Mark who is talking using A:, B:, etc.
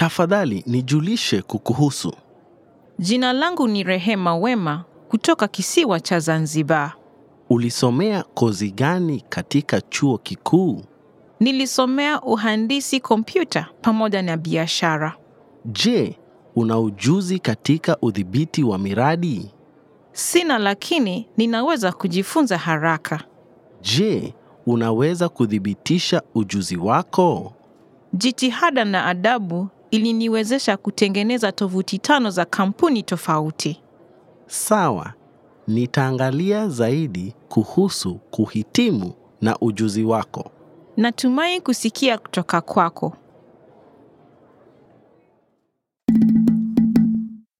A: Tafadhali nijulishe kukuhusu.
B: Jina langu ni Rehema Wema kutoka kisiwa cha Zanzibar.
A: Ulisomea kozi gani katika chuo kikuu?
B: Nilisomea uhandisi kompyuta pamoja na biashara.
A: Je, una ujuzi katika udhibiti wa miradi?
B: Sina, lakini ninaweza kujifunza haraka.
A: Je, unaweza kuthibitisha ujuzi wako?
B: Jitihada na adabu iliniwezesha kutengeneza tovuti tano za kampuni tofauti.
A: Sawa, nitaangalia zaidi kuhusu kuhitimu na ujuzi wako.
B: Natumai kusikia kutoka kwako.